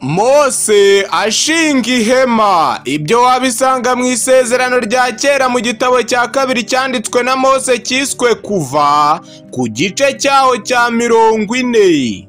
mose ashinga ihema ibyo wabisanga mu isezerano rya kera mu gitabo cya kabiri cyanditswe na mose cyiswe kuva ku gice cyaho cya mirongo ine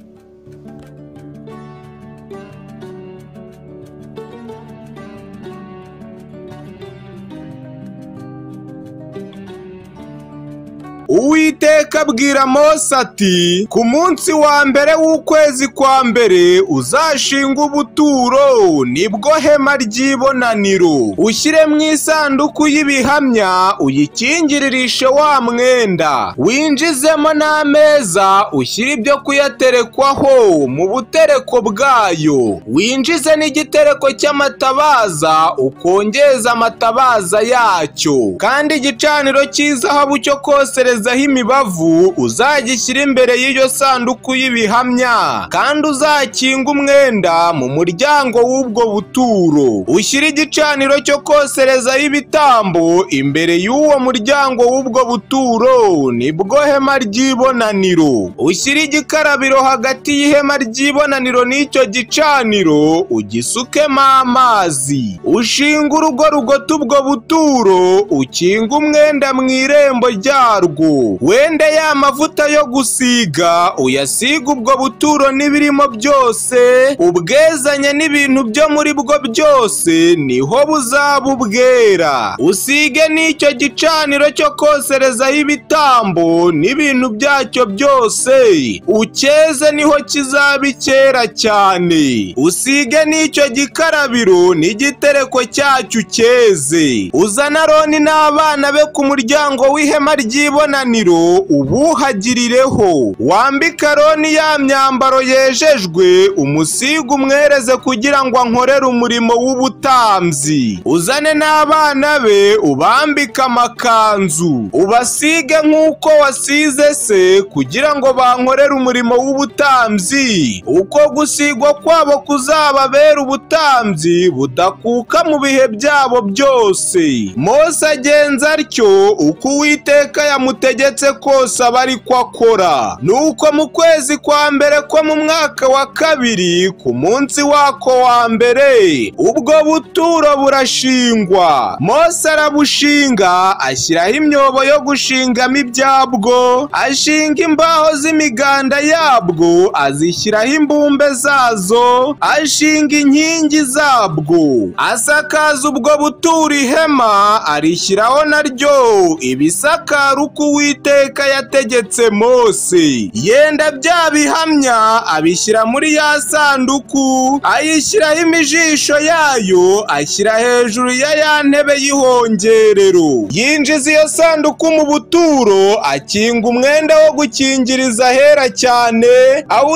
Uwiteka abwira Mose ati ku munsi wa mbere w'ukwezi kwa mbere uzashinga ubuturo nibwo hema ry'ibonaniro ushyiremo isanduku y'ibihamya uyikingiririshe wa mwenda winjizemo n'ameza ushyire ibyo kuyaterekwaho mu butereko bwayo winjize n'igitereko cy'amatabaza ukongeza amatabaza yacyo kandi igicaniro cy'izahabu cyo kosereza kugezaho imibavu uzagishyira imbere y'iyo sanduku y'ibihamya kandi uzakinga umwenda mu muryango w'ubwo buturo ushyire igicaniro cyo koserezaho ibitambo imbere y'uwo muryango w'ubwo buturo nibwo hema ry'ibonaniro ushyire igikarabiro hagati y'ihema ry'ibonaniro n'icyo gicaniro ugisukemo amazi ushinga urugo rugota ubwo buturo ukinga umwenda mu irembo ryarwo wende ya mavuta yo gusiga uyasiga ubwo buturo n'ibirimo byose ubwezanye n'ibintu byo muri bwo byose niho buzaba ubwera usige n'icyo gicaniro cyo koserezaho ibitambo n'ibintu byacyo byose ucyeze niho kizaba icyera cyane usige n'icyo gikarabiro n'igitereko cyacyo ucyeze uzana aroni n'abana be ku muryango w'ihema ry'ibona ubuhagirireho wambike aroni ya myambaro yejejwe umusiga umwereze kugira ngo ankorere umurimo w'ubutambyi uzane n'abana be ubambike amakanzu ubasige nk'uko wasize se kugira ngo bankorere umurimo w'ubutambyi uko gusigwa kwabo kuzababera ubutambyi budakuka mu bihe byabo byose Mose agenza atyo uko uwiteka yamuteye ategetse kose aba ari ko akora nuko mu kwezi kwa mbere ko mu mwaka wa kabiri ku munsi wako wa mbere ubwo buturo burashingwa mose arabushinga ashyiraho imyobo yo gushingamo ibyabwo ashinga imbaho z'imiganda yabwo azishyiraho imbumbe zazo ashinga inkingi zabwo asakaza ubwo buturo ihema arishyiraho naryo ibisakara uko uwiteka yategetse mose yenda bya bihamya abishyira muri ya sanduku ayishyiraho imijisho yayo ashyira hejuru ya ya ntebe y'ihongerero yinjiza iyo sanduku mu buturo akinga umwenda wo gukingiriza ahera cyane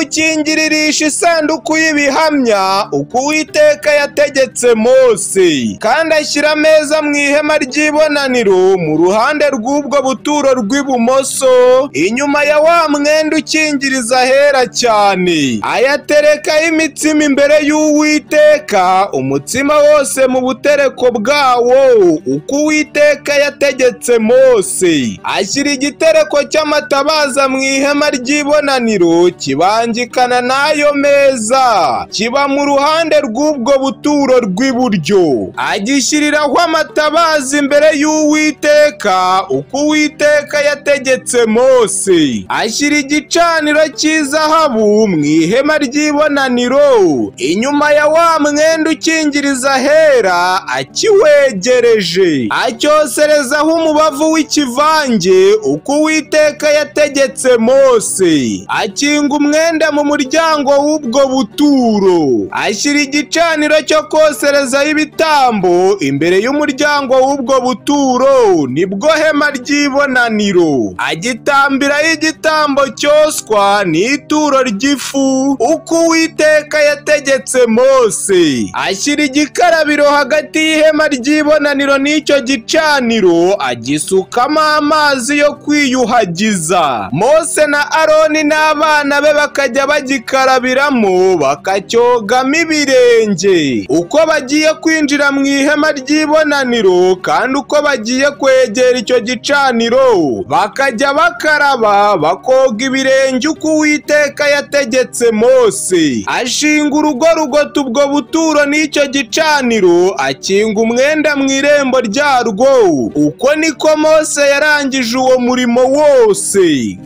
awukingiririsha isanduku y'ibihamya uko uwiteka yategetse mose kandi ashyira ameza mu ihema ry'ibonaniro mu ruhande rw'ubwo buturo rw'ibumoso inyuma ya wa mwenda ukingiriza ahera cyane ayaterekaho imitsima imbere y'uwiteka umutsima wose mu butereko bwawo uko uwiteka yategetse mose ashyira igitereko cy'amatabaza mu ihema ry'ibonaniro kibangikana n'ayo meza kiba mu ruhande rw'ubwo buturo rw'iburyo agishyiriraho amatabaza imbere y'uwiteka uko uwiteka yategetse mose ashyira igicaniro cy'izahabu mu ihema ry'ibonaniro inyuma ya wa mwenda ukingiriza ahera akiwegereje acyoserezaho umubavu w'ikivange uko uwiteka yategetse mose akinga umwenda mu muryango w'ubwo buturo ashyira igicaniro cyo koserezaho ibitambo imbere y'umuryango w'ubwo buturo nibwo hema ry'ibonaniro agitambiraho igitambo cyoswa n'ituro ry'ifu uko uwiteka yategetse mose ashyira igikarabiro hagati y'ihema ry'ibonaniro n'icyo gicaniro agisukamo amazi yo kwiyuhagiza mose na aroni n'abana be bakajya bagikarabiramo bakacyogamo ibirenge uko bagiye kwinjira binjira mu ihema ry'ibonaniro kandi uko bagiye kwegera icyo gicaniro bakajya bakaraba bakoga ibirenge uko uwiteka yategetse mose ashinga urugo rugota ubwo buturo n'icyo gicaniro akinga umwenda mu irembo ryarwo uko niko mose yarangije uwo murimo wose